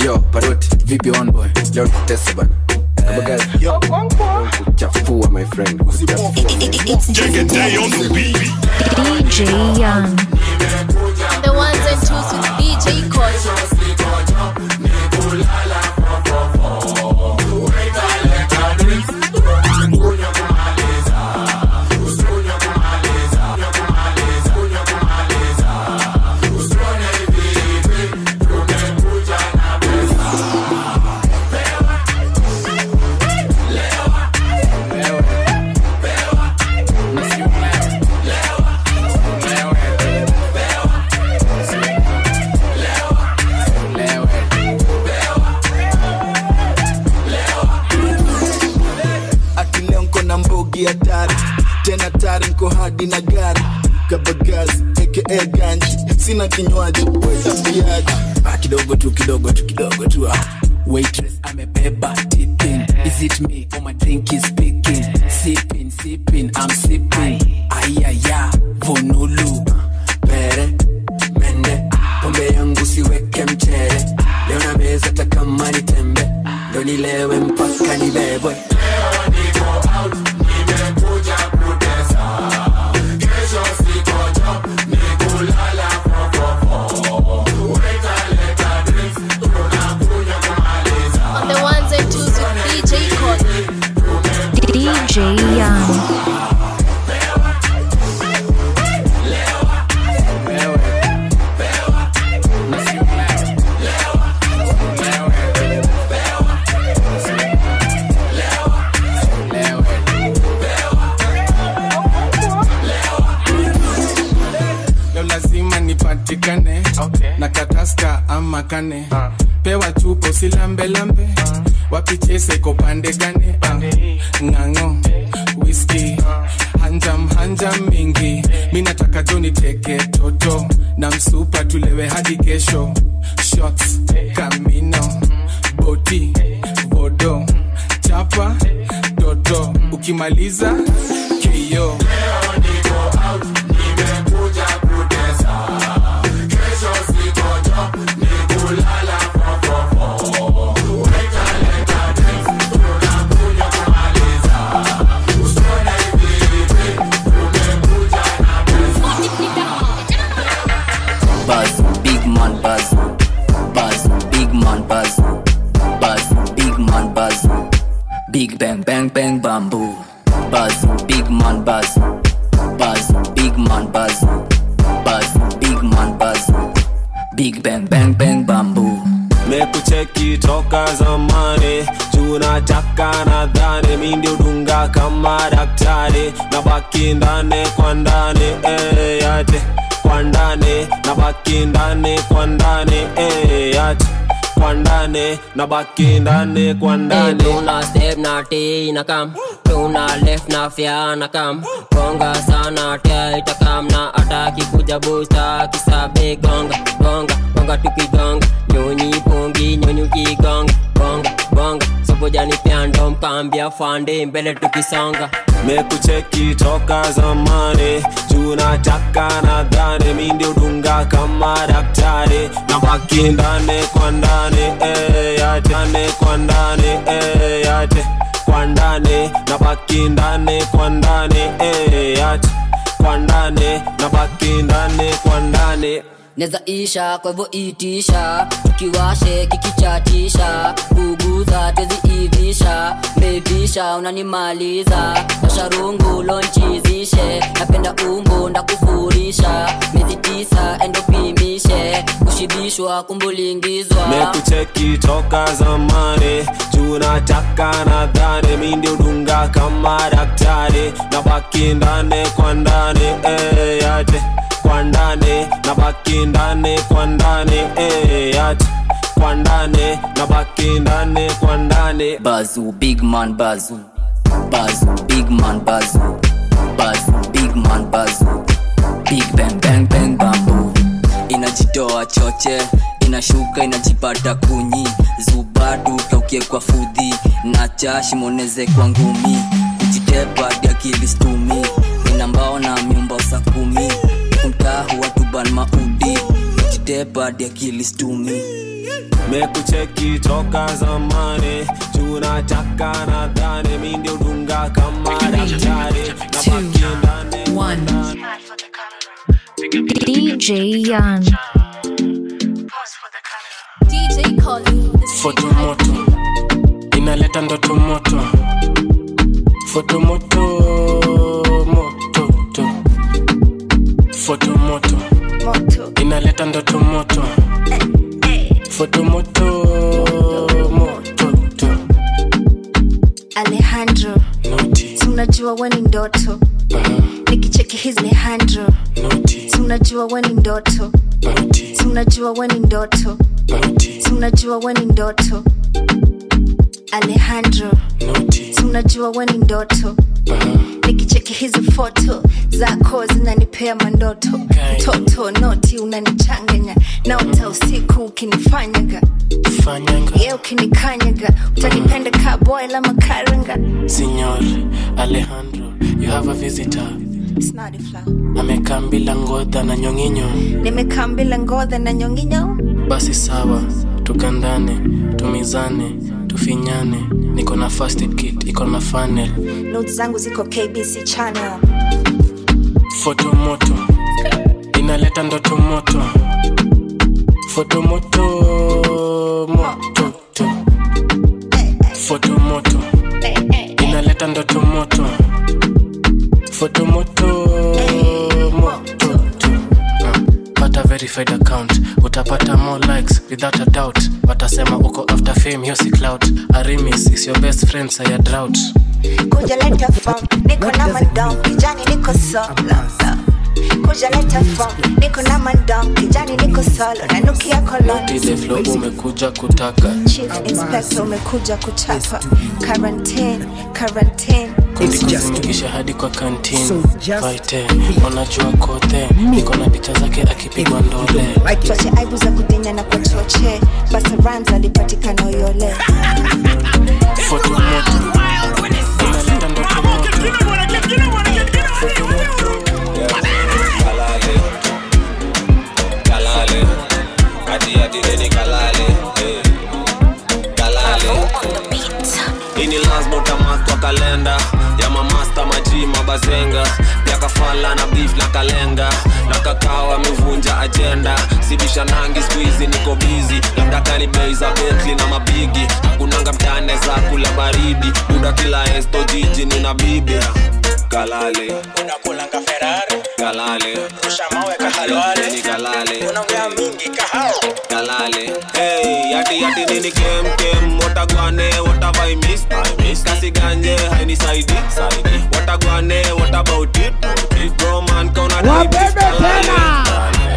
yo paroti vipi on boy leo tutese bana kabagazi kuchafua my friend kuchafua DJ Young. The ones and twos with DJ Cos. akileo nko na mbogi hatari tena tari nko hadi na gari kabagazi aka ganji sina kinywaji wetambiaji Ah, kidogo tu kidogo tu kidogo tu ah. waitress amebeba tipping is it me or my drink is speaking sipping sipping i'm sipping ayaya vonulu pere mende pombe yangu siweke mchere leo na meza takama ni tembe ndo nilewe mpaka nibebwe On the ones and twos with DJ Cos. DJ Young. leo lazima nipatikane na kataska ama kane pewa chupo silambelambe wapichese kopande gane Ah, ng'ang'o whisky hanjam hanjam mingi mi nataka joni teke toto na msupa tulewe hadi kesho shots kamino boti vodo chapa toto ukimaliza keyo Buzz, big man buzz. Buzz, big man buzz. Buzz, big man buzz. Big bang bang bang bamboo. Buzz, big man buzz. Buzz, big man buzz. Buzz, big man buzz. Big bang bang bang bamboo. mekucheki toka zamani tunataka nadhani mi ndio dunga kama daktari na baki ndani kwa ndani eh, yate kwa ndani na baki ndani kwa ndani eh, yate kwa ndani na baki ndani kwa ndani tuna step na t na kam tuna left na fya na kam gonga sana tia itakam na ataki kuja busta kisabe gonga gonga gonga tukigonga nyonyi pongi nyonyi kigonga gonga gonga sobojani pyando mkambia fande mbele tukisonga mekucheki toka zamani tunataka nadhani mi ndio dunga kama daktari na baki ndani kwa ndani eh, yate ndani kwa ndani eh, yate kwa ndani na baki ndani kwa ndani eh, yate kwa ndani na baki ndani kwa ndani neza isha kwa hivyo itisha tukiwashe kikichatisha kuguza teziivisha mevisha unanimaliza washarungu lonchizishe napenda umbo ndakufurisha miezi tisa endopimishe kushibishwa kumbulingizwa mekucheki toka zamani tunataka nadhani mi ndio dunga kama daktari na baki ndani kwa ndani eh, yate kwa ndani na baki ndani kwa ndani eh, yate kwa ndani na baki ndani kwa ndani bazu big man bazu bazu big man bazu bazu big man bazu big bang bang bang bambu inajitoa choche inashuka inajipata kunyi zubadu kaukie kwa fudhi na chashimoneze kwa ngumi kujitepa diakili stumi inambao na miumba sa kumi kumtahu watuban maudi kujitepa diakili stumi mekucheki toka zamani tunataka nadhani mi ndio dunga kama daktari na baki ndani DJ Yan. DJ Colin, the city fotomoto inaleta ndoto moto fotomoto mototo fotomoto inaleta ndoto moto fotomoto mototo alejandro si unajua we ni ndoto nikicheki hizi ni handro si unajua we ni ndoto si unajua we ni ndoto si unajua we ni ndoto alejandro si unajua we ni ndoto nikicheki hizi foto zako zinanipea mandoto mtoto noti unanichanganya naota usiku ukinifanyaga fanyanga ye ukinikanyaga utanipenda kaboy la makaranga Signor Alejandro, you have a visitor. Snotty flow. Amekaa bila ngodha na nyonginyo. nimekaa mbila ngodha na nyonginyo Basi sawa, tukandane, tumizane, tufinyane. Niko na first aid kit, iko na funnel. not zangu ziko kbc channel Foto moto, inaleta ndoto moto. Foto moto, moto to. Foto moto, inaleta ndoto moto. Foto moto, moto to. Ah, Pata verified account, utapata more likes without a doubt. Watasema uko after fame, hiyo si clout. Arimis is your best friend, saya drought. kuja leta form niko na mandom kijani niko solo kuja leta form niko na mandom kijani niko solo nanukia koloni Dile flow umekuja kutaka chief inspector umekuja kuchapa quarantine quarantine kuzinikisha hadi kwa kantin vaite wanajua kote niko na picha zake akipigwa ndole choche aibu za kudinya na kwa choche basa rams alipatikana uyole foto moto inaleta ndoto moto kalale kalale hadi hadi neni kalale eh. kalale ini lazima utamark kwa kalenda ya mamasta maji mabazenga pia kafala na beef na kalenga na kakao amevunja ajenda sibisha nangi skuizi niko bizi labda kani bei za betli na mabigi hakunanga mtane za kula baridi buda kila esto jiji nina bibi kalale unakulanga ferari kalale ushamawe kahalwale ni kalale unaongea mingi kahao kalale hey yati yati nini kem kem watagwane what have i missed i missed kasi ganje haini saidi saidi watagwane what about it bro man kauna Wabebe tena.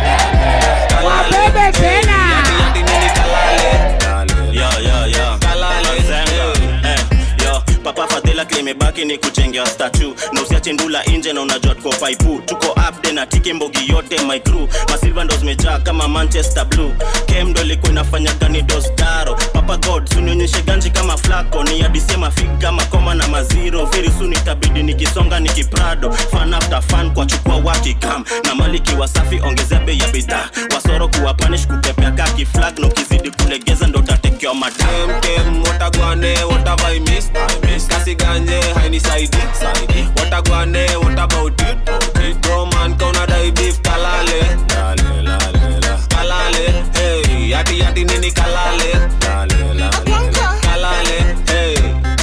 Wabebe tena. yati yati nini kalale Yo, yo, yo. Mazengo. Eh, yo. papa fadhila klimebaki ni kuchengea statu na usiache ndula inje na unajua tuko faipu tuko upde na tiki mbogi yote my crew masilva ndo zimejaa kama manchester blue kem ndo ilikuwa inafanya gani dostaro papa god sunionyeshe ganji kama flako ni adisema fig kama koma na maziro very soon itabidi nikisonga nikiprado fan after fan kwa chukua wakikam na maliki wasafi ongezea bei ya bidhaa wasoro kuwa panish kupepea kaki flag na ukizidi kulegeza ndo utatekewa madam kem kem watagwane what have i missed i missed kasi ganje haini saidi saidi watagwane what about it bro man kauna dai beef kalale lale lale la kalale hey yati yati nini kalale lale lale kalale hey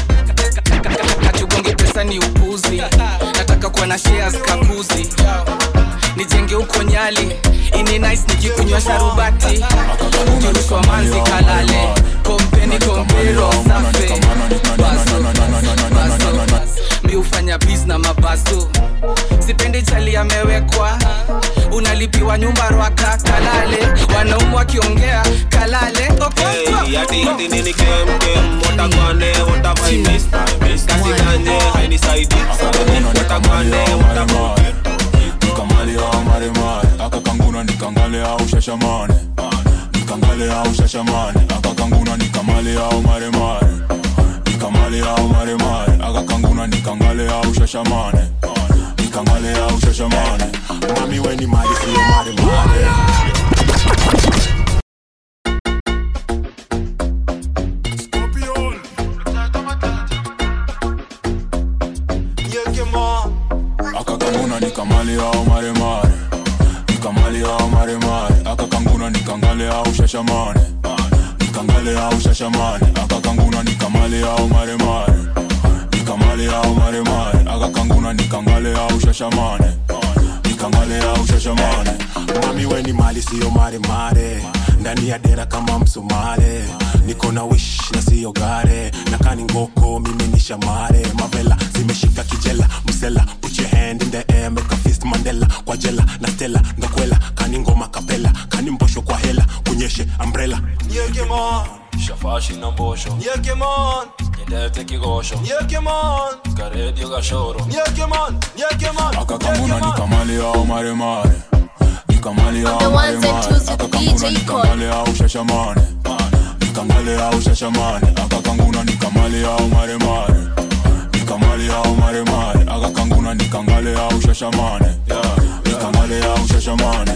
kachugonge pesa ni upuzi nataka kuwa na shares kakuzi nijenge huko nyali ini nice nikikunywa sharubati ukirushwa manzi kalale kompeni kompero safe baso baso mi hufanya bis na mabaso sipendi chali amewekwa unalipiwa nyumba rwaka kalale wanaumu wakiongea kalale Hey, yati yati nini kem kem watagwane what have I missed I missed kasi ganje haini saidi watagwane what about nikamale au maremare akakanguna nikangale au shashamane nikangale au shashamane akakanguna nikamale au maremare nikamale au maremare akakanguna nikangale au shashamane nikangale au shashamane mami weni mali siyo maremare nikamali au maremare nikamali au maremare akakanguna nikangale au shashamane nikangale au shashamane akakanguna nikamali au maremare nikamali au maremare akakanguna nikangale au shashamane nikangale au shashamane mami weni mali siyo maremare ndani ya dera kama msumare niko na wish na siyo gare na kani ngoko mimi ni shamare mavela zimeshika kijela msela put your hand in the air make a fist mandela kwa jela na stela ngakwela kani ngoma kapela kani mbosho kwa hela kunyeshe umbrella Yekemon, shafashi na mbosho Yekemon, nyendete kigosho Yekemon, karedio gashoro Yekemon, Yekemon, akakanguna nikamali au maremare nikamali The au ones and maremare twos with akakanguna DJ Cole. nikangale au shashamane nikangale au shashamane akakanguna nikamali au maremare nikamali au maremare akakanguna nikangale au shashamane nikangale au shashamane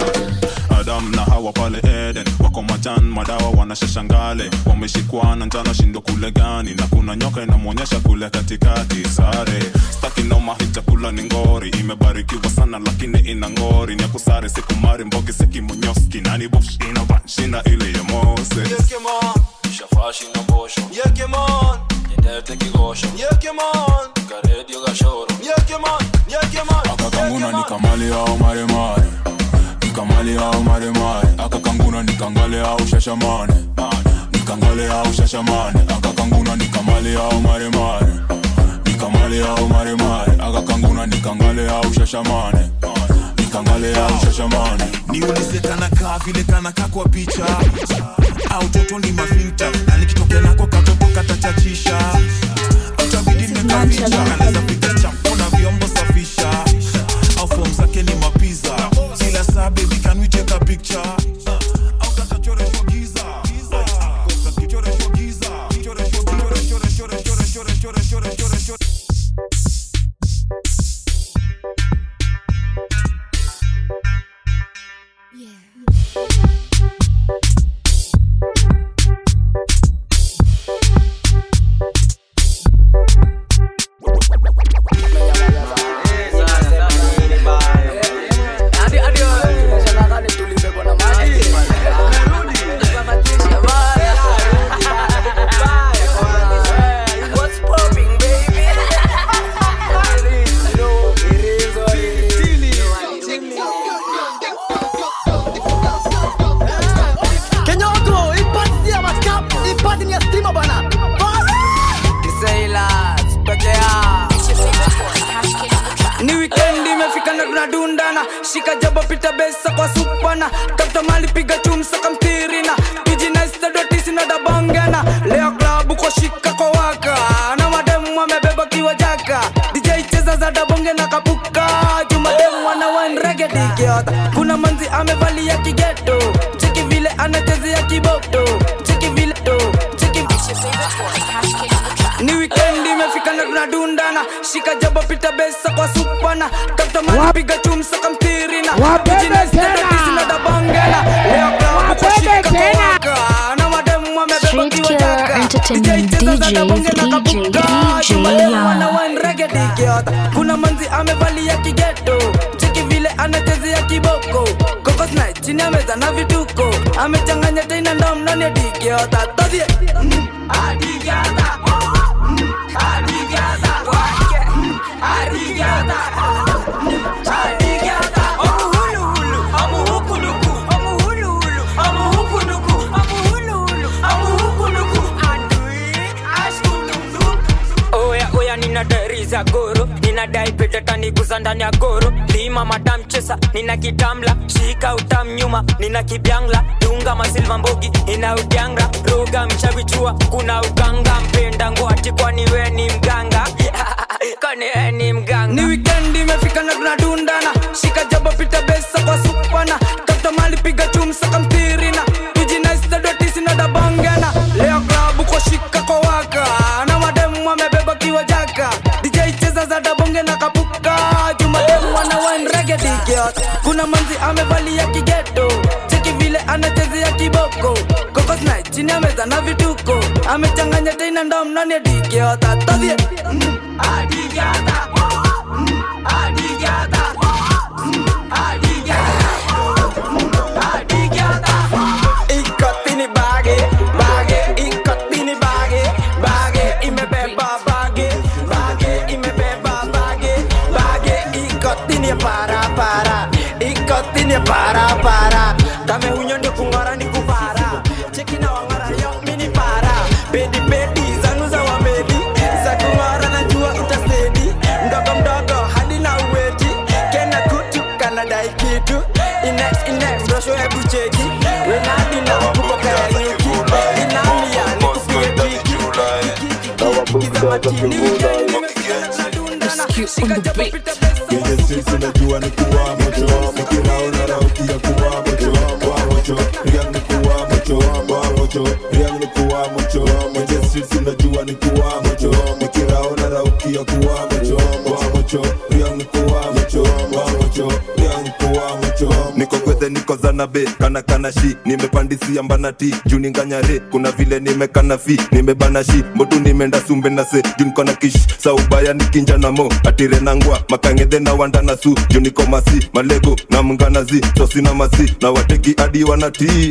adam na hawa pale eden wako majan madawa wanashashangale wameshikwa na njana shindo kule gani na kuna nyoka inamwonyesha kule katikati sare staki noma hii chakula ni ngori imebarikiwa sana lakini ina ngori nyakusare sikumari mbogi sekimonyoski nani bush ina banshina ile ya moses Yekemon, shafashi na mbosho Yekemon, nyendete kigosho Yekemon, karedio gashoro Yekemon, Yekemon, akakanguna nikamali au maremare nikamali au maremare akakanguna nikangale au shashamane nikangale au shashamane akakanguna nikamali au maremare nikamali au maremare akakanguna nikangale au shashamane nikangale au shashamane niulize kanakaa vile kanakaa kwa picha au toto ni mafinta na nikitokea nako katoto katachachisha utabidi nimekaficha anaweza piga chapo na vyombo safisha au fom zake ni mapiza kila saa baby can we take a picture au katachoreshwa giza kakichoreshwa giza choreshwa chore chore chore chore chore chore chore chore chore Kenyoko, ipati ya makap, ipati ni ya stima bana. Kisailas, peke yao. ni wikendi imefika na tunadundana shika jabo pita besa kwa supana tafuta mali piga chumsa kamtirina tujinaistadotisi na dabangana leo klabu kwa shika kwa waka na mademu amebeba kiwa jaka dj cheza za dabonge na kapuka jumademu wana wanregedikiota kuna manzi amevalia kigeto cheki vile anachezea kiboto cheki vile to cheki ni wikendi imefika na tunadundana shika jabo pita besa kwa supana tafuta mali piga chumsa kamtirina tujinaistadotisi na dabangana leo klabu kwa shika kwa waka na mademu amebeba Street kiwa Killer jaka Entertainment DJs, DJ, DJ Young. regedikiota kuna manzi amevalia kigeto cheki vile anachezea kiboko kokosna chini ya meza na vituko amechanganya tena ndomnani adikiota todhie adikiota oya oya nina dari za goro ninadai pete taniguza ndani ya goro lima madam chesa nina kitamla shika utam nyuma nina kibyangla dunga masilva mbogi ina udyanga roga mchavichua kuna uganga mpenda ngwati kwani we ni mganga kwani we ni mganga ni wikendi imefika na tunadundana shika jabo pita besa kwa supana tafuta mali piga chumsa kamtirina tujinaistadotisi na dabangana leo klabu kwa shika kwa waka na mademu amebeba kiwa jaka dj cheza za dabonge na kapuka jumademu wana wanregedikiot kuna manzi amevalia kigeto cheki vile anachezea kiboko kokosna chini ya meza na vituko amechanganya tena ndomnani adikiota todhie adikiota adikiota Kwenye streets unajua ni kuwa mocho Nikiraona rauki ya kuwa mocho Kuwa mocho, riang ni kuwa mocho Kuwa mocho, riang ni kuwa mocho Kwenye streets unajua ni kuwa mocho Nikiraona rauki ya kuwa mocho Kuwa mocho, riang ni kuwa mocho Kuwa mocho, riang ni kuwa mocho niko gwethe niko zanabe kana kana shi nimepandisia mbanati juu ninganyare kuna vile nimekana fi nimebana shi mbotu nimeenda sumbe na se juu niko na kish saubaya nikinja na mo atire nangwa makangedhe na wanda na su juu niko masi malego na mnganazi tosina masi na wateki hadi wanatii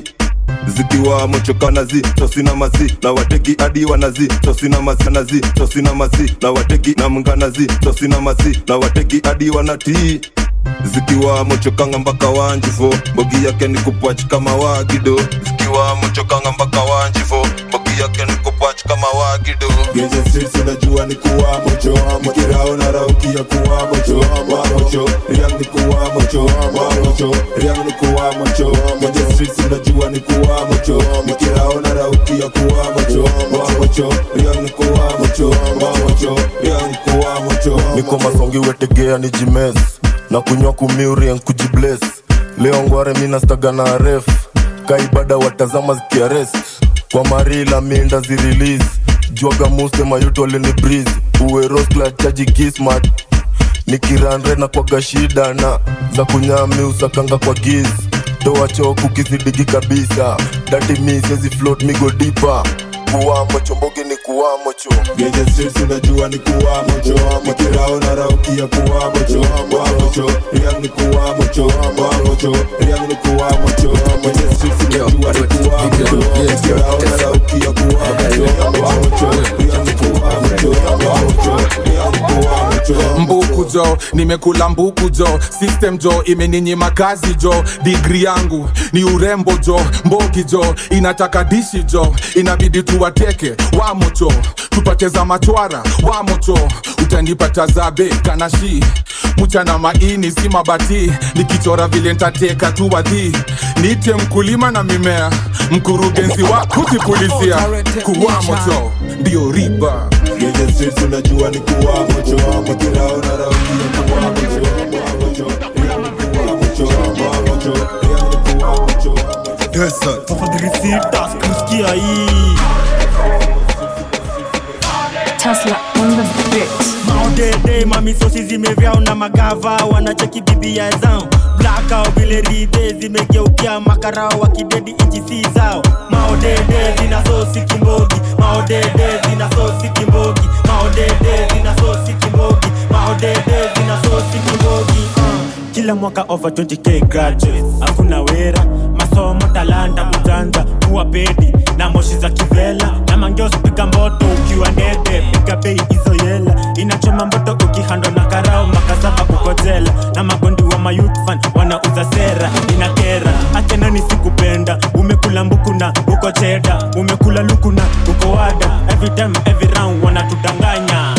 zikiwa mochokanazi tosina masi na wateki hadi wanazi tosina masi nazi tosina masi na wateki na mnganazi tosina masi na wateki hadi wanatii zikiwa mochokanga mpaka wanjifo mbogi yake ni kupwach kama wagido zikiwa mochokanga mpaka wanjifo mbogi yake ni kupwach kama wagido Genje streets unajua ni kuwa mocho Nikiraona rauki ya kuwa mocho Kuwa mocho, riang ni kuwa mocho Kuwa mocho, riang ni kuwa mocho Genje streets unajua ni kuwa mocho Nikiraona rauki ya kuwa mocho Kuwa mocho, riang ni kuwa mocho Kuwa mocho, riang ni kuwa mocho niko masongi wetegea ni jimes na kunywa kumiurien kujibles leo ngware minastaga na ref kaibada watazama zikiarest kwa marila minda zirelease jwaga muste mayuto alini breeze uweroskla chaji kismat nikiranre na kwaga shida na za kunyami usakanga kwa giz toa choku kisidigi kabisa dati mi siezi float migo dipa kuwamo chombogi ni kuwamo cho Genje streets unajua ni kuwa mocho Nikiraona rauki ya kuwa mocho Kuwa mocho, riang ni kuwa mocho Kuwa mocho, riang ni kuwa mocho Genje streets unajua ni kuwa mocho Nikiraona rauki ya kuwa mocho Kuwa mocho, riang ni kuwa mocho Kuwa mocho, riang ni kuwa mocho mbuku jo nimekula mbuku jo system jo imeninyima kazi jo digri yangu ni urembo jo mbogi jo inataka dishi jo inabidi tuwateke wamocho tupate za machwara wamocho utanipata zabe kanashi mchana maini si mabati nikichora vile ntateka tu wadhi nite mkulima na mimea mkurugenzi wa kutipulizia kuwamocho ndio riba Genje streets unajua ni kuwa mocho Nikiraona rauki ya kuwa mocho Kuwa mocho, riang ni kuwa mocho Kuwa mocho, riang ni kuwa mocho Yes sir. Fafadhilisita sikusikia hii. Tesla on the beat. maodede mamisosi zimevyao na magava wanacheki bibia zao blakao vile ridhe zimegeukia makarao wakidedi ichi si zao maodede zina sosi kimbogi maodede zina sosi kimbogi maodede zina sosi kimbogi maodede zina sosi kimbogi uh. kila mwaka over 20k graduates hakuna wera masomo talanta kujanja kuwa pedi na moshi za kivela na mangeos piga mboto ukiwa ndede piga bei hizo yela inachoma mboto ukihando na karao makasaba uko jela na magondi wa mayutfan wanauza sera inakera achenani sikupenda umekula mbuku na uko cheda umekula luku na uko wada every time every round wanatudanganya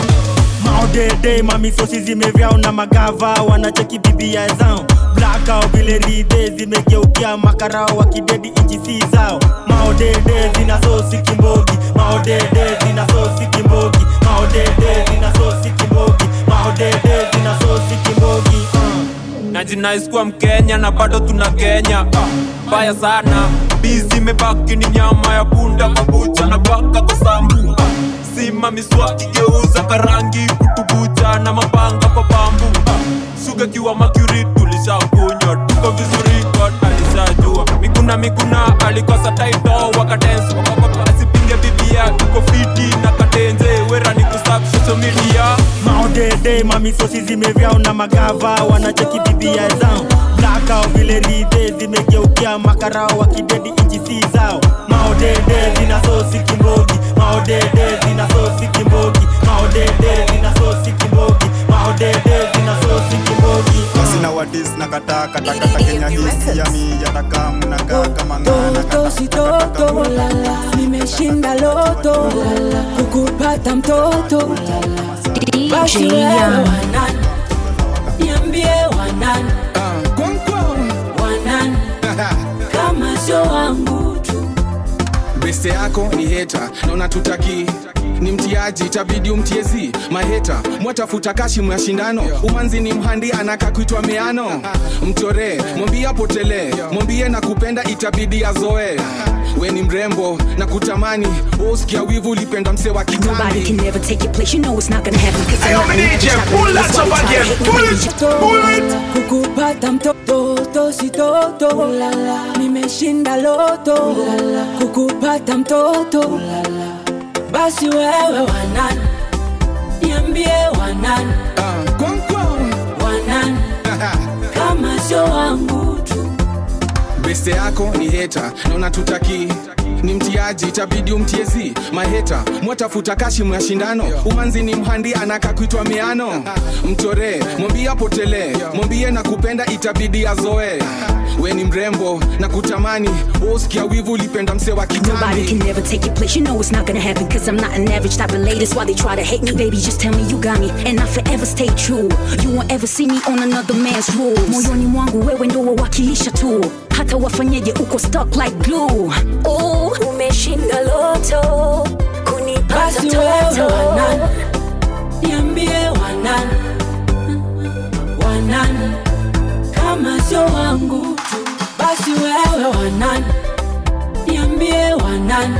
maodede mamisosi zimevyao na magava wanacheki bibia zao blakao vile ridhe zimegeukia makarao wakidedi ichi si zao maodede zina sosi kimbogi maodede zina sosi kimbogi maodede zina sosi kimbogi maodede zina sosi kimbogi uh. najinaiskuwa mkenya na bado tuna kenya Ah, mbaya sana bizi imebaki ni nyama ya punda mabucha na baka kwa sambu Ah, sima miswaki geuza karangi kutubucha na mapanga kwa bambu Ah, suga kiwa makuri tulishakunywa tuko vizuri god alishajua miguna miguna alikosa taito wakadensi wakakota asipinge bibia tuko fiti na katenze wera ni kusap social media maodede mamisosi zimevyao na magava wanacheki bibia zao blakao vile ridhe zimegeukia makarao wakidedi ichi si zao maodede zina sosi kimbogi maodede zina sosi kimbogi maodede zina sosi kimbogi maodede zina sosi kimbogi sina wadis na kata kata kata kenya hisi yami yataka mnakaa kama ngana toto si toto nimeshinda loto kukupata mtoto basi wewe wanani niambie wanani wanani kama sio wangu tu beste yako ni heta naona tutaki ni mtiaji itabidi umtiezi maheta mwatafuta kashi mashindano umanzi ni mhandi anaka kuitwa meano mchoree mwambie apotelee mwambie na kupenda itabidi azoe we ni mrembo na kutamani usikia wivu ulipenda mse wa Nobody kitambi can never take your place. You know it's not gonna happen. Cause Hey, yo, I'm not DJ, gonna pull that up again. Pull it, kukupata mtoto si toto nimeshinda loto kukupata mtoto basi wewe wanani niambie wanani wanani kama sio wangu tu beste yako ni heta naona tutaki ni mtiaji itabidi umtiezi maheta mwatafuta kashi mashindano umanzi ni mhandi anaka kuitwa meano mchoree mwambie apotelee mwambie na kupenda itabidi azoe we ni mrembo na kutamani usikia wivu ulipenda mse wa Nobody kitambi can never take your place. You know it's not gonna happen. Cause I'm not an average type of lady. That's why they try to hate me. Baby, just tell me you got me. And I forever stay true. You won't ever see me on another man's rules. Moyoni mwangu wewe ndo wawakilisha tu. Hata wafanyeje uko stuck like glue. Oh, umeshinda loto. Kunipata basi wewe toto. wanani niambie wanani wanani kama sio wangu tu basi wewe wanani niambie wanani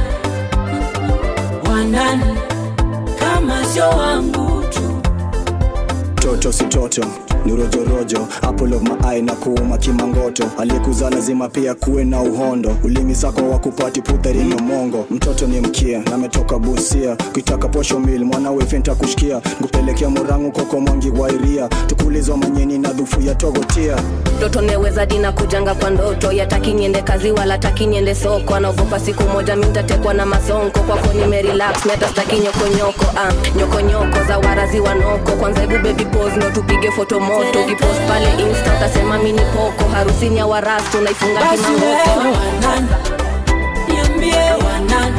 wanani kama sio wangu tu toto si toto ni rojorojo apple of my eye na kuuma kimangoto aliyekuzaa lazima pia kuwe na uhondo ulimi sako wa kupati putharini mongo mtoto ni mkia na ametoka busia kuitaka posho mil mwana wefenta kushikia nkupelekea murangu koko mwangi wairia tukulizwa manyeni na dhufu ya togotia ndoto neweza dina kujanga kwa ndoto yataki niende kazi wala taki niende soko anaogopa siku moja mintatekwa na masonko kwako nimerelax metastaki nyokonyoko ah, nyokonyoko za warazi wanoko kwanza hebu baby pose ndo tupige foto moto ukipost pale insta utasema mini poko harusini ya warastu unaifunga basi wewe kimangoko wanani niambie wanani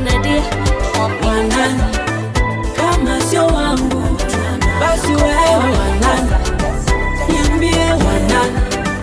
wanani kama sio wangu tu basi wewe wanani niambie wanani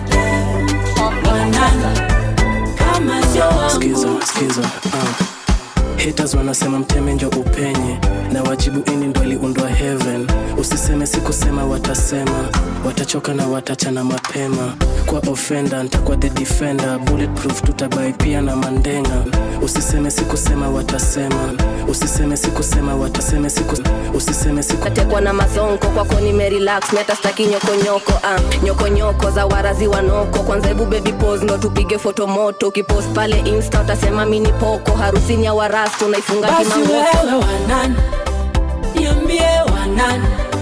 wanani kama sio wangu skiza skiza uh. haters wanasema mteme njo upenye na wajibu ini ndo iliundwa heaven usiseme sikusema watasema watachoka na watachana mapema kwa ofenda ntakuwa the defender bulletproof tutabai pia na mandenga usiseme sikusema watasema usiseme sikusema wataseme siku usiseme siku tatekwa na masonko kwako nimerelax metastaki nyokonyoko ah, nyokonyoko za warazi wanoko kwanza hebu baby pose ndo tupige foto moto ukipost pale insta utasema mini poko harusini ya warastu unaifunga basi kimangoto wewe wanani niambie wanani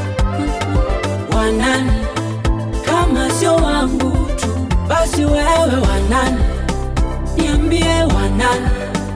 wanani kama sio wangu tu basi wewe wanani niambie wanani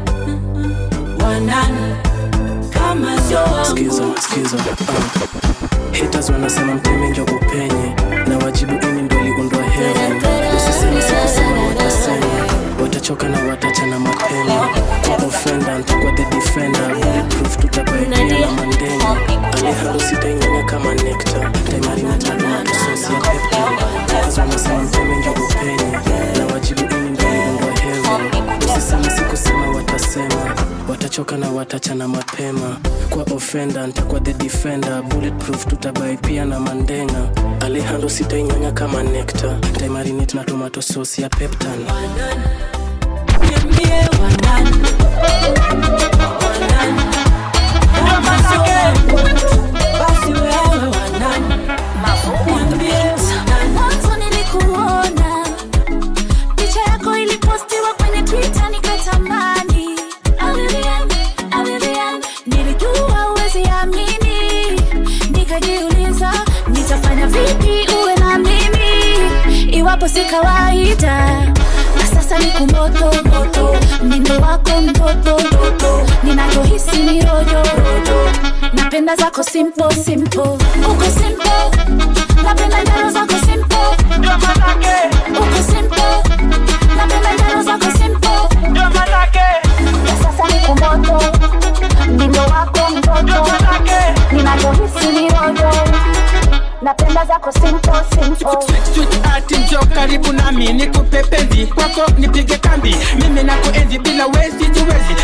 wanani kama sio wangu skiza skiza uh. haters wanasema mteme njo upenye na wajibu ini ndo iliundwa heaven usiseme sikusema watasema watachoka na watachana mapema kwa ofenda ntakuwa the defender bulletproof tutabaikia na mandenga alihalu sitainyanya kama nekta taimarinatagmatososi ya pepta haters wanasema mteme njo upenye na wajibu ini ndo iliundwa heaven usiseme sikusema watasema watachoka na watachana mapema kwa ofenda ntakuwa the defender bulletproof tutabai pia na mandenga alehando sitainyanya kama nekta taimarinit na tomato sauce ya peptan niambie wanani wanani kama sio wangu tu basi wewe wanani niambie wanani mwanzo nilikuona picha yako ilipostiwa kwenye twitter nikatamani Alilian, Alilian, nilijua uwezi amini nikajiuliza nitafanya vipi uwe na mimi iwapo si kawaida na sasa ni kumoto moto mnindo wako mtoto mtoto ninachohisi ni rojo rojo napenda zako simple simple uko simple napenda njaro zako simple uko simple napenda njaro zako simple na sasa ni kumoto mnindo wako mtoto ninachohisi ni rojo napenda zako simple simple Sweet ati njo karibu nami nikupe penzi kwako nipige kambi mimi nakuenzi bila wezi jiwezi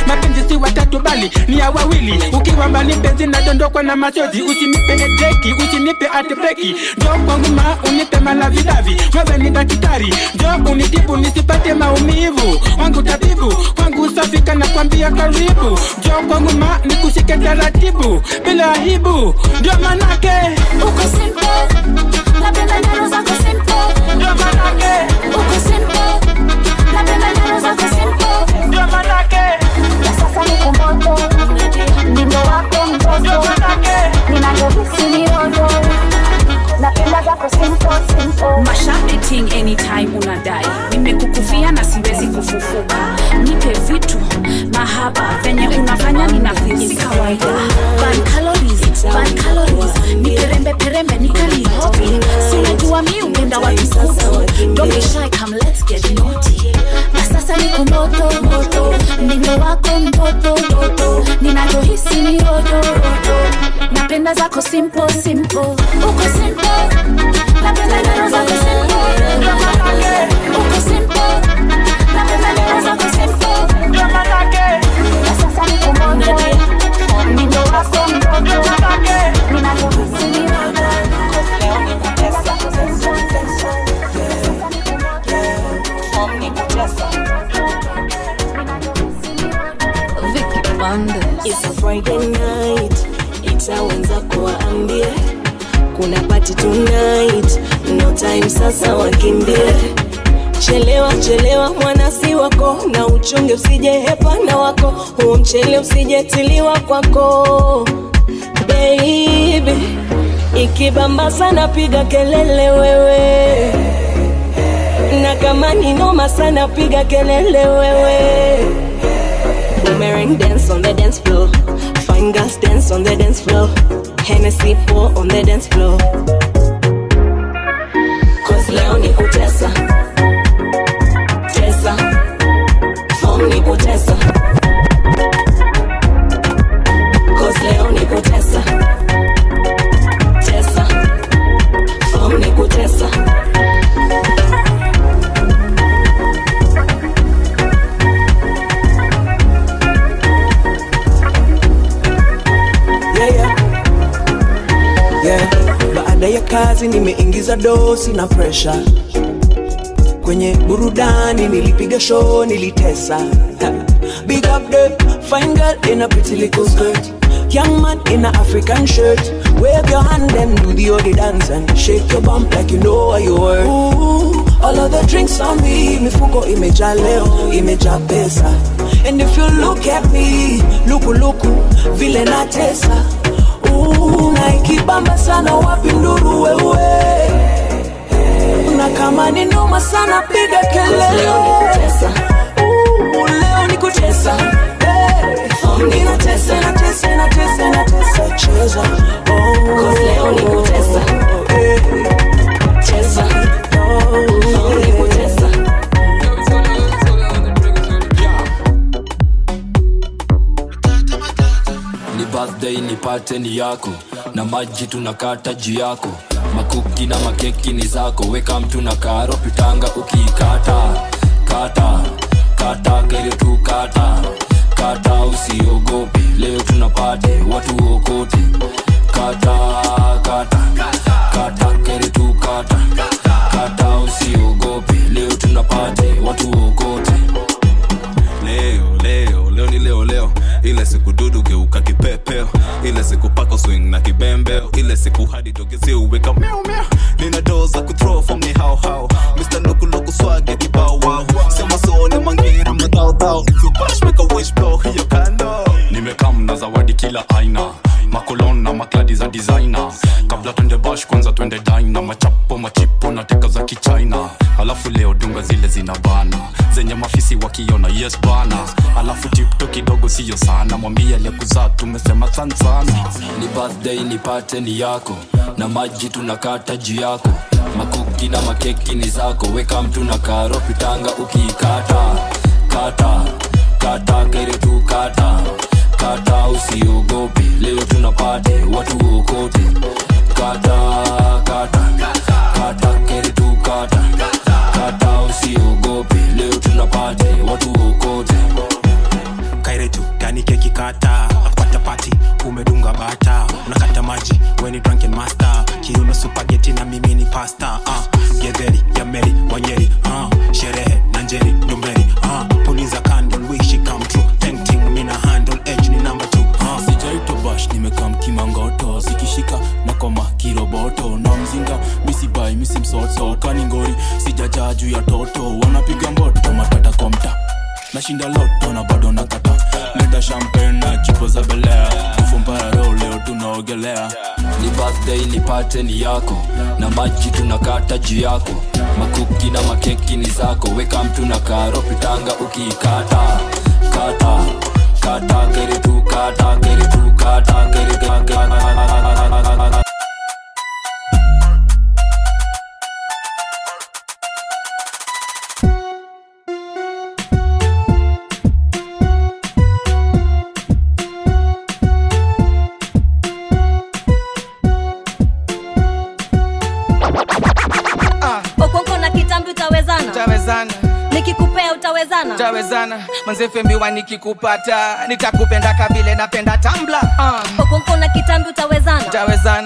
mapenzi si watatu bali ni ya wawili ukiwa mbali mpenzi nadondokwa na machozi usinipe ejeki usinipe atbreki njo kwangu ma unipe malavidavi wewe ni daktari njo unitibu nisipate maumivu wangu tabibu kwangu safika na kwambia karibu njo kwangu ma nikushike taratibu bila aibu ndio manake uko simple napenda neno zako simple ndio manake uko simple napenda neno zako simple ndio manake na sasa niko moto ndindo wako mtoto ninavyohisi ni rondo napenda zako simple simple mashapiting anytime unadai nimekukufia na siwezi kufufuka nipe vitu mahaba venye unafanya ninafisi kawaida Burn calories, burn calories. niperembe perembe nikalihobi sinajua mi upenda watu kuku don't be shy come let's get naughty na sasa niko moto moto ndindo wako mtoto toto ninavyohisi ni rondo napenda zako simple simple uko simple napenda neno zako simple uko simple napenda neno zako simple na sasa niko moto ndindo wako mtoto ninavyohisi ni rondo napenda zako It's a Friday night, itawenza kuwaambie kuna party tonight, no time sasa wakimbie. Chelewa chelewa mwanasi wako, na uchunge usije hepana wako, huo mchele usijetiliwa kwako baby. Ikibamba sana piga kelele wewe, na kama ni noma sana piga kelele wewe. Boomerang dance on the dance floor. Fine girls dance on the dance floor. Hennessy pour on the dance floor. Cause leo ni kutesa. Tesa. Form ni kutesa. Cause leo ni kutesa. Tesa. Form ni kutesa. yeah, yeah. Yeah. Baada ya kazi nimeingiza dosi na presha kwenye burudani, nilipiga show, nilitesa. Ha. Big up the fine girl in a pretty little skirt, young man in a African shirt. Wave your hand and do the odi dance and shake your bump like you know what you were. Ooh, all of the drinks on me, mifuko imejaa leo, imejaa pesa. And if you look at me, luku luku, vile natesa. Ooh, na ikibamba sana wapi nduru wewe na kama ni noma sana piga kelele Ooh, leo ni kutesa Hey, ninatesa natesa natesa natesa cheza oh, leo ni kutesa. hey, Cheza. oh, Ni kutesa. ni birthday nipate ni yako na maji tunakata juu yako makuki na makeki ni zako weka mtu na karo pitanga ukiikata kata kata kere tu kata kata usiogope leo tunapate watu okote kata kata kata kere tu kata kata usiogope leo tunapate watu okote leo leo leo ni leo leo ile siku dudu geuka kipepeo ile siku pako swing na kibembeo ile siku hadi togezi uweka miau miau nina doo za kuthrow from ni hao hao Mr. Loku Loku swag ya kibao wow sema sone mangira madao dao if you bash make a wish blow hiyo kando nimekam na zawadi kila aina makolon na makladi za designer kabla twende bash kwanza twende dina machapo machipo na teka za kichina alafu leo dunga zile zina bana zenye mafisi wakiona yes bana alafu tipto kidogo siyo sana mwambie aliyekuzaa tumesema san sana ni birthday nipate ni yako na maji tunakata juu yako makuki na makeki ni zako weka mtu na karo pitanga ukiikata kata kata kere tu kata kata usiogope leo tunapate watu okote kata kata kata kere tu kata kata usiogope leo tunapate watu okote kaire tu unakata nakupata pati umedunga bata unakata maji weni drunken master kiuno supageti na mimi ni pasta uh, gedheri ya meri wanyeri uh, sherehe na njeri ndomberi uh, puliza candle wish it come true tenting mina handle edge ni number two uh. sijaitwa bash nimekam kimangoto zikishika na koma kiroboto na mzinga misibai misimsoso kaningori sijajaa juu ya toto wanapiga mboto matata kwa mta nashinda loto na bado nakata leta champagne na chupo za belea kufumparo leo tunaogelea ni birthday nipate ni yako na maji tunakata juu yako makuki na makeki ni zako weka mtu na karo pitanga ukiikata kata kata keri tu kata keri tu kata keri kata okonko na kitambi utawezana tawezana nikikupea utawezana tawezana manzefembiwa nikikupata nitakupenda kabile napenda tambla uh. okonko na kitambi utawezana tawezana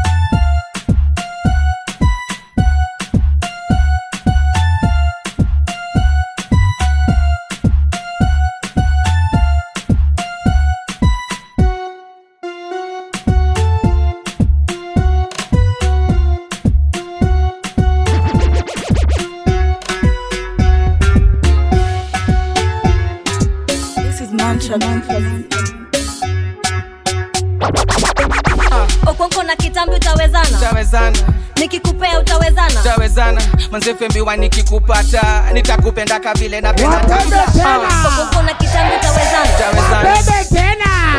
This is mantra. okonko na kitambi utawezana tawezana nikikupea utawezana tawezana manzefembiwa nikikupata nitakupenda kabile napenda tambla uh. okonko na kitambi utawezana tawezana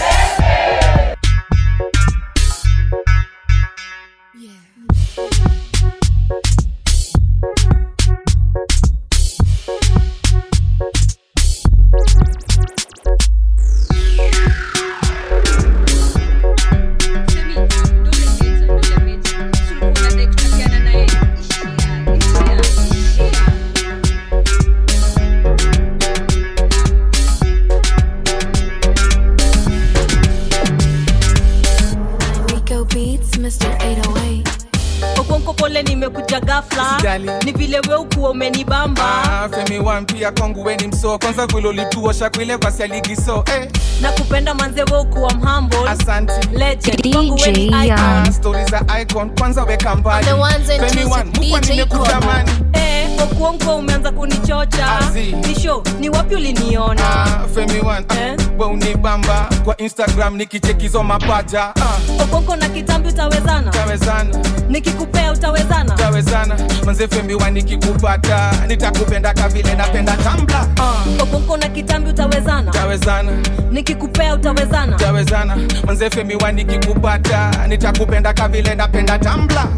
Rico Beats, Mr. 808. okonko pole nimekuja gafla Usijali. ni vile we ukuwa umenibamba Ah, femi wan pia kwangu weni mso kwanza vilolituosha kwile kwa sialigiso eh. na kupenda manze we ukuwa mhambo Asante. legend kwangu we ni icon stori za icon kwanza weka mbali The ones and Femi twos One, with mukwa DJ nimekutamani Eh, okuonko umeanza kunichocha Azi. nisho ni wapi uliniona Ah, femi wan eh? we unibamba kwa instagram nikichekizo mapaja ah. okonko na kitambi utawezana tawezana nikikupea utawezana tawezana manze femi wan nikikupata nitakupenda kavile napenda tambla ah. okonko na kitambi utawezana tawezana nikikupea utawezana tawezana manze femi wan nikikupata nitakupenda kavile napenda tambla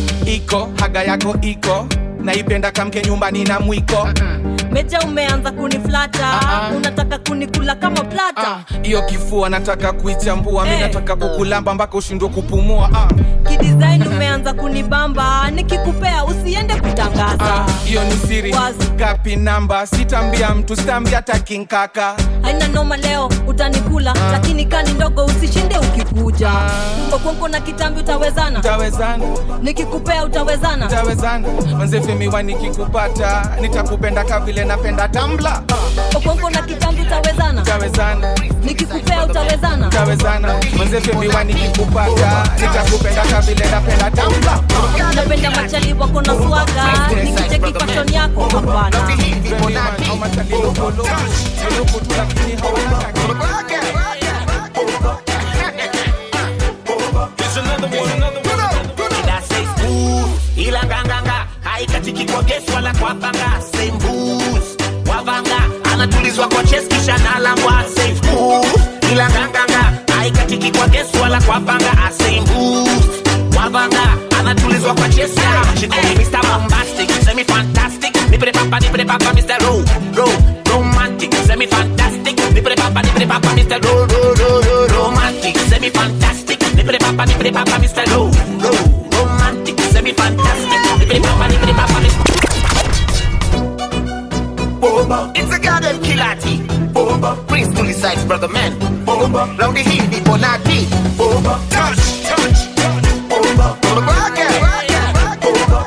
iko haga yako iko naipenda kamke nyumbani na mwiko meja umeanza kuniflata unataka kunikula kama plata hiyo kifua nataka kuichambua mi Eh. nataka kukulamba mpaka ushindwe kupumua ah. kidesign umeanza kunibamba nikikupea usiende kutangaza hiyo ni siri kapi namba sitambia mtu sitambia hata kinkaka haina noma leo utanikula lakini kani ndogo usishinde ukikuja okonko na kitambi utawezana tawezana nikikupea utawezana tawezana manzefemiwa nikikupata nitakupenda kavile napenda tambla okonko na kitambi utawezana tawezana nikikupea utawezana tawezana manzefemiwa nikikupata nitakupenda kavile napenda tambla napenda machali wako na swaga nikicheki fashion yako hapana ila nganganga haikatiki kwa gesi wala kwa panga same booze wavanga anatulizwa kwa chest kisha nalangwa safe booze ila nganganga haikatiki kwa gesi wala kwa panga a same booze wavanga anatulizwa kwa chest yeah. she call me Mr. Bombastic semi fantastic nipe papa nipe papa Mr. Ro Ro romantic semi fantastic nipe papa nipe papa Mr. Ro Ro Ro Ro romantic semi fantastic nipe papa nipe papa Mr. Ro Ro romantic semi fantastic nipe papa nipe papa Mr. Boba, it's a goddamn killer T. Boba, Prince Tully Sykes, brother man. bomba raundi hii nipo nati bomba touch touch bomba Rock it, rock it, bomba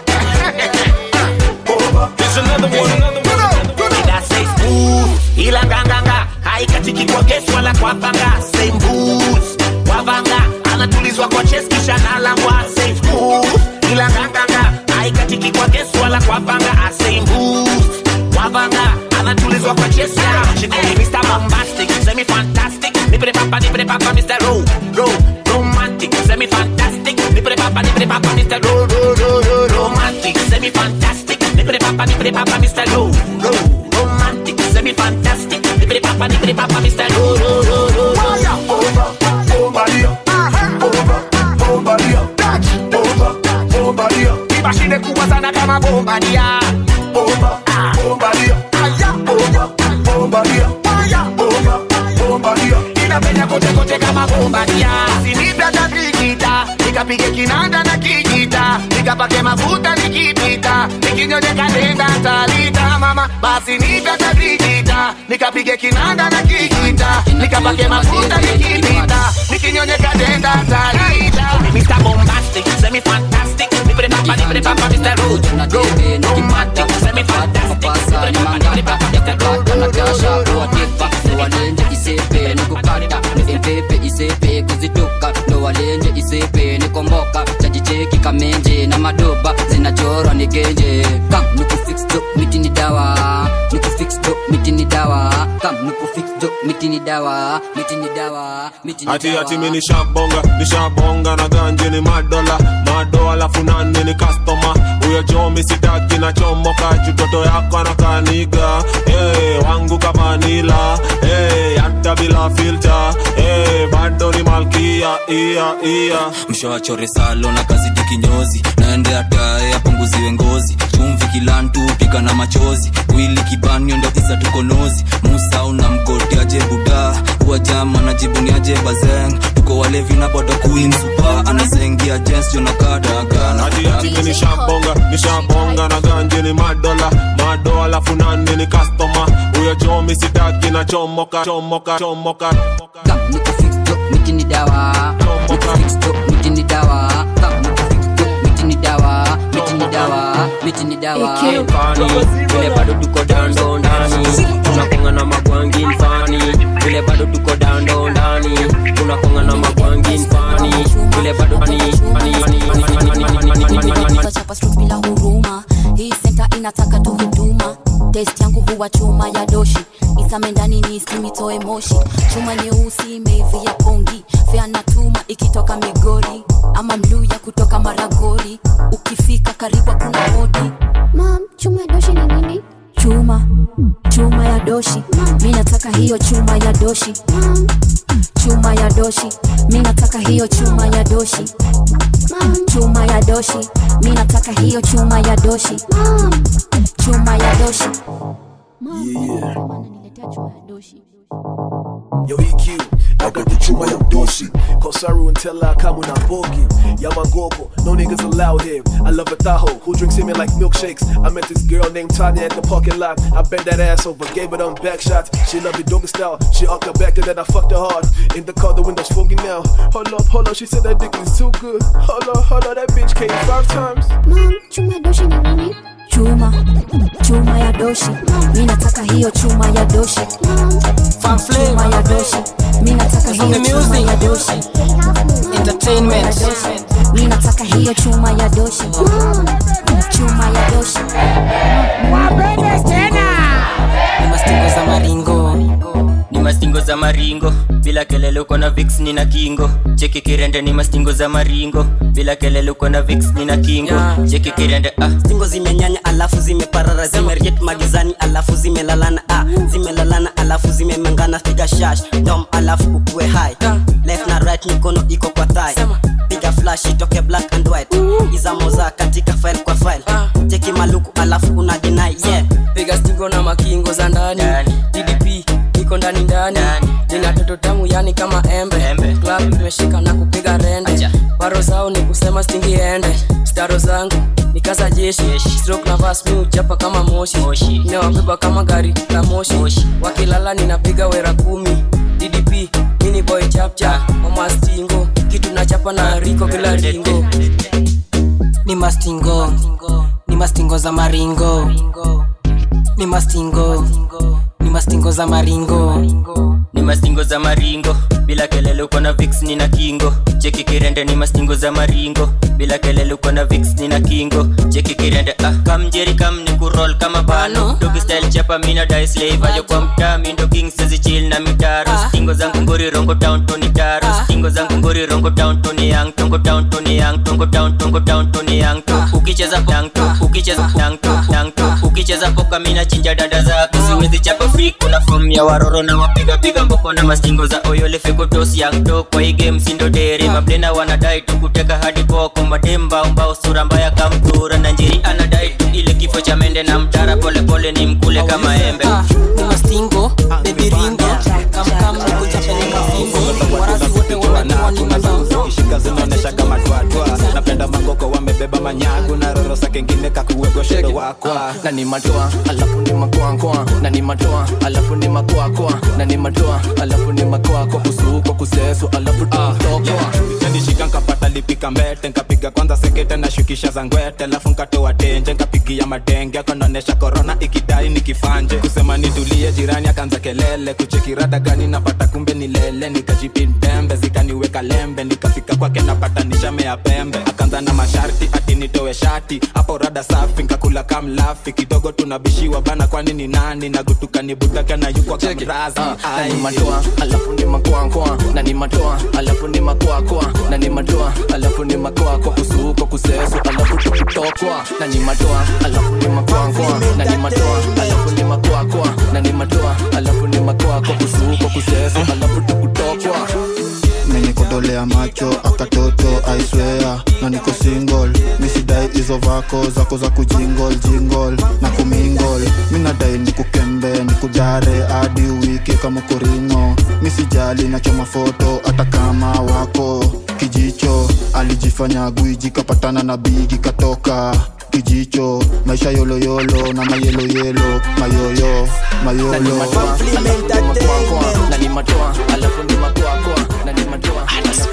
There's another one, another one. Did I say smooth? Ila nganganga haikatiki kwa gesi wala kwa panga same boots wavanga anatulizwa kwa chest kisha nalangwa say smooth ila nganganga haikatiki kwa gesi wala kwa panga same boots wavanga anatulizwa kwa chest yeah. she call me Mr. Bombastic semi fantastic nipre papa nipre papa Mr. Ro Ro romantic semi fantastic nipre papa nipre papa Mr. Ro Ro Ro Ro romantic semi fantastic nipre papa nipre papa Mr. Ro Ro romantic semi fantastic nipre papa nipre papa Mr. Ro Ro Ro Ro Ro bomba bomba bomba bomba bomba ibashinde kuwa sana kama bomba dia bomba bomba aya bomba bomba bomba bomba inapenya kote kote kama bomba dia sinipya tatikita nikapige kinanda na kijita nikapake mafuta nikipita nikinyonye kalenda talita mama basi nipya tatikita nikapige kinanda na kijita nikapake mafuta nikipita nikinyonye kalenda talita Mr. Bombastic, semi fantastic, nipre papa, nipre papa, Mr. Road, Road, romantic, semi fantastic, nipre papa, nipre papa, Mr. Road, natasha kuwatepa ndo walenje isepe nikukata epepe isepe kuzituka ndo walenje isepe nikomboka chajicheki kamenje na madoba zinachorwa ni genje kam nikufix do miti ni dawa nikufix do miti ni dawa kam nikufix do miti ni dawa miti ni dawa miti ni ati dawa ati mi nishabonga nishabonga na ganje ni madola mado alafu nani ni kastoma huyo jomi sitaki na chomoka chutoto yako anakaniga hey, wangu kamanila hey, hata bila filta hey, bado ni malkia ia ia mshawachore salo na kazidi kinyozi naende atae apunguziwe ngozi chumvi kilantu pika na machozi wili kibanio ndo isa tukonozi musa una mgoti aje buda huwa jama na jibuni aje bazeng tuko walevi na bodo queen supa anazengia jens jonakadagana ati ati mi nishabonga nishabonga na ganje ni madola mado alafu nani ni kastoma huyo jomi sitaki na chomoka chomoka chomoka kam nikufix do miti ni dawa nikufix do miti ni dawa kam nikufix do miti ni dawa miti ni dawa miti ni dawa Fani, vile bado tuko dando ndani tunakonga na magwangi mfani vile bado tuko dando ndani tunakonga na magwangi mfani vile bado fani fani fani fani fani fani fani Tutachapa strokes bila huruma hii senta inataka tu huduma test yangu huwa chuma ya doshi isame ndani ni simitoe moshi chuma nyeusi imeivia pongi fea na tuma ikitoka migori ama mluya kutoka maragori ukifika karibu kuna hodi mam chuma ya doshi ni nini chuma chuma ya doshi mi nataka hiyo chuma ya doshi chuma ya doshi mi nataka hiyo chuma ya doshi chuma ya doshi mi nataka hiyo chuma ya doshi chuma ya doshi Yo, EQ, I got the chuma ya doshi. Kosaru and tell her come when I'm bogging. Yamagogo, no niggas allowed here. I love a Tahoe who drinks semen like milkshakes. I met this girl named Tanya at the parking lot. I bent that ass over, gave her them back shots. She loved the doggy style. She up her back and then I fucked her hard. In the car, the window's foggy now. Hold up, hold up, she said that dick is too good. Hold up, hold up, that bitch came five times. Mom, chuma ya doshi ni nini? Chuma, chuma ya doshi. Mi nataka hiyo chuma ya doshi. Chuma ya doshi. Mi nataka hiyo chuma ya doshi. Entertainment. Mi nataka hiyo chuma ya doshi. Chuma ya doshi. Wapende tena. Ni mastingo za maringo ni mastingo za maringo bila kelele uko na vix ni na kingo cheki kirende ni mastingo za maringo bila kelele uko na vix ni na kingo cheki kirende ah stingo zimenyanya alafu zimeparara zimeriet magizani alafu zimelalana ah zimelalana alafu zimemengana piga shash dom alafu ukue high left na right mikono iko kwa thigh piga flash itoke black and white izamoza katika file kwa file cheki maluku alafu una deny yeah piga stingo na makingo za ndani ddp iko ndani ndani nina toto tamu yani kama embe club imeshika na kupiga rende baro zao ni kusema stingi ende staro zangu ni kaza jeshi stroke na vas mi uchapa kama moshi inawabeba kama gari la moshi wakilala ninapiga wera kumi ddp mini boy cha mamastingo kitu nachapa na riko kila dingo ni mastingo ni mastingo za maringo ni mastingo ni mastingo za maringo ni mastingo za maringo bila kelele uko na vix ni na kingo cheki kirende ni mastingo za maringo bila kelele uko na vix ni na kingo cheki kirende ah kam jeri kam ni kurol kama bano dogi style chapa mina dai slave ayo kwa mtaa mindo king sezi chill na mitaro stingo zangu ngori rongo down to ni taro stingo zangu ngori rongo down to ni yang tongo down to ni yang tongo down tongo down to ni yang to ukicheza yang to ukicheza yang to yang to ukicheza poka mina chinja dada zako siwezi chapa free kuna form ya waroro na wapiga piga mboko na mastingo za oyole fikotos yang to kwa hii game sindo dere mablena wanadai tu kuteka hadi boko mademba umbao sura mbaya kamtura na njeri anadai tu ile kifo cha mende na mtara pole pole ni mkule kama embe ni mastingo bebi ringo kamkam nikuchapeleka fingo warazi wote wanajua ni mazao shika zinaonesha kama twatwa napenda magoko wamebeba manyagu na rorosa kengine kakuwekwa shedo wakwa na ni matoa alafu ni makoakoa na ni matoa alafu ni makoakoa na ni matoa alafu ni makoako kusuko kusesu alafu tutokoa nishika nkapata lipika mbete nkapiga kwanza sekete na shukisha za ngwete alafu nkatoa tenje nkapigia madenge akonaonesha korona ikidai nikifanje kusema nitulie jirani akaanza kelele kuchekirada gani napata kumbe ni lele nikajipintembe zikaniweka lembe nikafika kwake napata nishamea pembe akaanza na masharti ati nitoe shati hapo rada safi nkakula kamlafi kidogo tunabishiwa bana kwani ni nani nagutuka nibutaka na yukwa kamrazi na ni matoa alafu ni makoakoa na ni matoa alafu ni makoakoa na ni matoa alafu ni makoako kusuko kusesu alafu tukutokwa na ni matoa alafu ni makoakoa na ni matoa alafu ni makoakoa na ni matoa alafu ni makoako kusuko kusesu alafu tukutokwa menikodolea macho akatoto aiswea na niko single misidai hizo vako zako za kujingol jingol na kumingol minadai nikukembe nikudare hadi wiki kama koringo misijali nachoma foto hata kama wako kijicho alijifanya gwiji kapatana na bigi katoka kijicho maisha yoloyolo na mayeloyelo mayoyo na ni matoa alafu ni makoakoa na ni matoa alafu ni makoakoa na ni matoa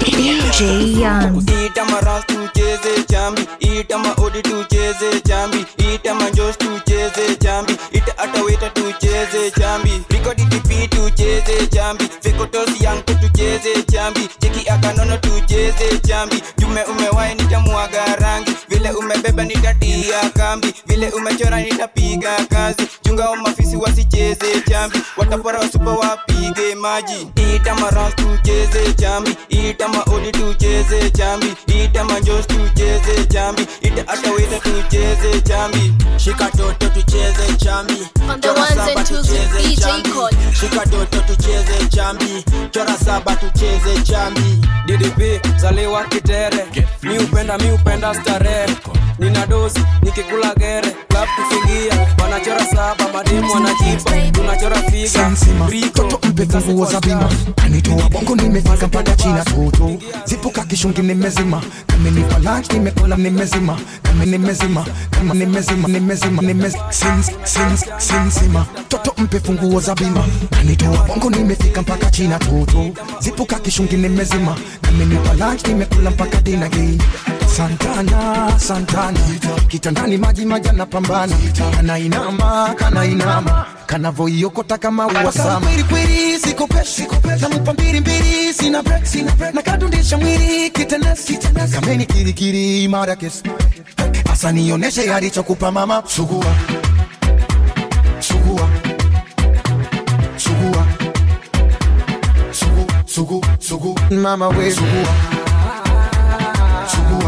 ita maras tucheze chambi ita maodi tucheze chambi ita manjos tucheze chambi ita ataweta tucheze chambi rikoditipi tucheze chambi fekotos yanko tucheze chambi cheki akanono tucheze chambi jume umewai nitamwaga rangi vile umebeba nitatia kambi vile umechora nitapiga kazi chunga wa mafisi wasicheze chambi watapora wasupa wapige maji ita maras tucheze chambi ita maodi tucheze chambi ita manjos tucheze chambi ita ataweta tucheze chambi shika toto tucheze chambi On the Chora ones saba and twos with tucheze DJ chambi. Cole. shika toto tucheze chambi chora saba tucheze chambi ddp zaliwa kitere mi upenda mi upenda starehe nina dosi nikikula gere klab kufingia wanachora saba mademu wanajipa tunachora figa riko nguo za bima kanitoa bongo nimefika mpaka china toto zipuka kishungi nimezima kamenipa lunch nimekula nimezima kama nimezima kama nimezima nimezima nimezima sins sins sinsima toto mpe funguo za bima kanitoa bongo nimefika mpaka china toto zipuka kishungi nimezima kamenipa lunch nimekula mpaka dina gei Santana, Santana, kitandani maji maji anapambana, kana inama, kana inama, kanavoiokota kama uwasama. Kweli kweli siko peshi, namupa mbili mbili, sina break, sina break, nakadundisha mwili kitenesi, kitenesi, kameni kirikiri imara kesi, asa nioneshe alichokupa mama, sugua sugua sugua sugu sugu sugu mama we sugua sugua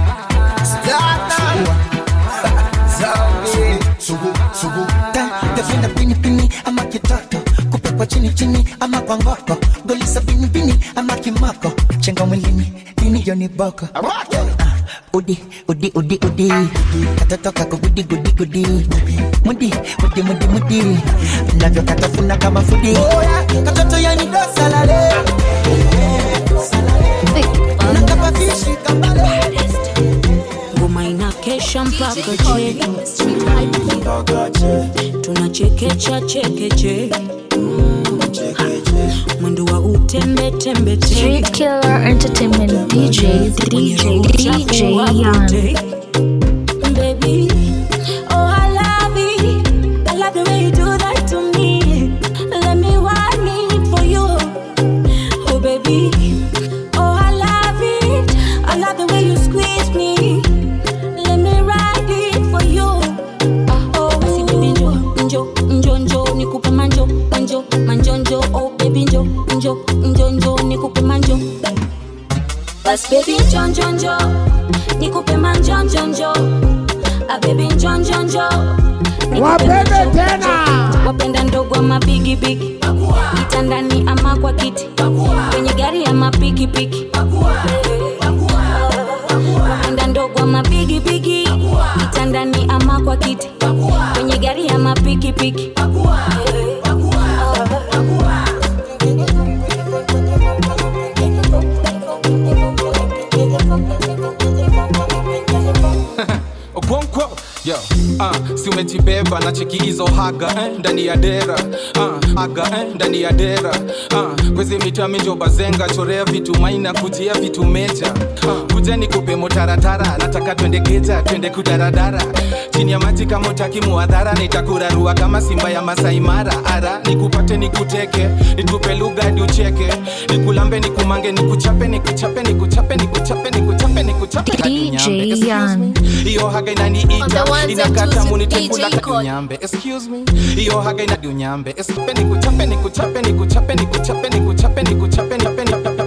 Tafenda pini pini ama kitoto kupekwa chini chini ama kwa ngoko golisa pini pini ama kimoko chenga mwilini dini joni boko Ah, udi udi udi udi katoto kako gudi gudi gudi mudi mudi mudi mudi navyo katafuna kama fudi katoto yani dosalale nakapakishi kambale ngoma inakesha mpaka che tunachekecha chekeche mwendo wa ute tembe tembe Street Killer Entertainment DJ, DJ, DJ Yan. baby. Oh, I love it. I love the way you do that to me. Let me want it for you. Oh, baby. Oh, I love it. I love the way you squeeze me. Let me ride it for you. Ah, oh, basi baby njo, njo, njo, njo, nikupe manjo, manjo, manjo, njo. Oh, baby njo, njo, njo, njo, nikupe manjo. Bas baby njo, njo, njo, nikupe manjo, njo, njo. Ah, baby njo, njo, njo. nikupe Wapende manjo, tena. njo. Wapenda ndogo ama bigi bigi, kitandani ama kwa kiti, kwenye gari ama pikipiki. Wapenda ndogo ama bigi bigi, kitandani ama kwa kiti, kwenye gari ama pikipiki. okonkwo yo uh, si umejibeba na cheki hizo haga eh, ndani ya dera uh, aga eh, ndani ya dera uh, kwezi mita minjo bazenga chorea vitu maina kujia vitu meja uh, kuja ni kupe motaratara nataka twende geja twende kudaradara chini ya maji kama utaki muadhara nitakurarua kama simba ya masaimara ara nikupate nikuteke nitupe lugha hadi ucheke nikulambe nikumange nikuchape nikuchape nikuchape nikuchape nikuchape nikuchape hadi DJ unyambe. Excuse Yan. me. hiyo haga On the inaniita ones and inakata twos with munitekula DJ Cole. unyambe excuse me hiyo haga inadi unyambe esipe nikuchape nikuchape nikuchape nikuchape nikuchape nikuchape nikuchape